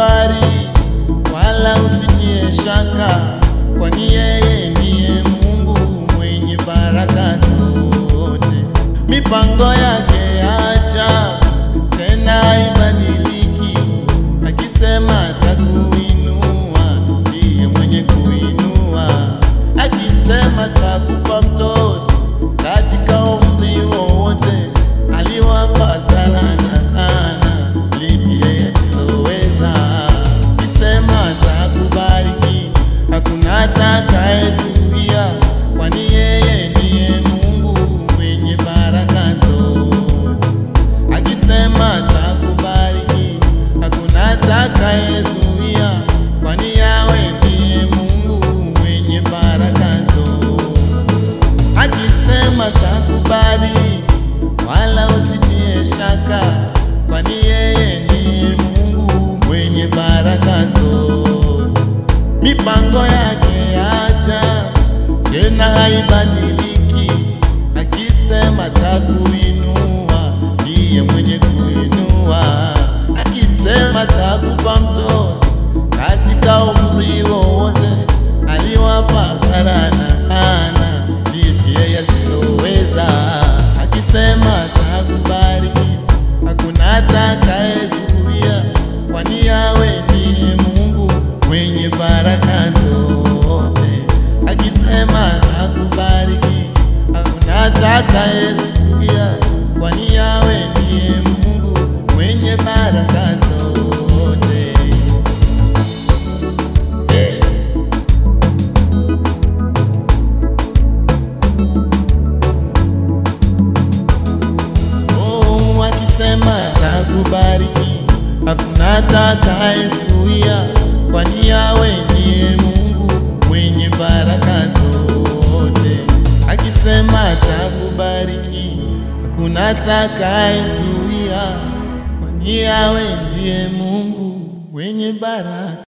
atakubali, wala usitie shaka, kwani yeye ndiye Mungu mwenye baraka zote. Mipango yake ajabu, tena haibadiliki, akisema atakuinua, ndiye mwenye kuinua, akisema atakupa mtoto katika umri wowote, aliwapa sana na ana lipi yeye asiloweza, akisema atakubariki, hakuna atakayezuia, kwani yeye ndiye Mungu mwenye baraka zote akisema atakubariki, hakuna atakayezuia, kwani yawe ndiye Mungu mwenye baraka zote. Akisema takubali, wala usitie shaka, kwani yeye ndiye Mungu mwenye baraka zote. Mipango yake ajabu, tena haibadiliki, akisema takuinua, ndiye mwenye kuinua, akisema takupa mtoto katika umri wowote, aliwapa Sara na Hana, lipi yeye asiloweza, akisema takubariki, hakuna atakayezuia, kwani yawe ndiye Mungu mwenye baraka zote, akisema takubariki, hakuna atakayezuia, kwani yawe ndiye Mungu mwenye baraka zote. Hey. Oh, akisema atakubariki, hakuna atakayezuia, kwani yawe ndiye Mungu mwenye baraka zote. Akisema atakubariki, hakuna atakayezuia, kwani yawe ndiye Mungu mwenye baraka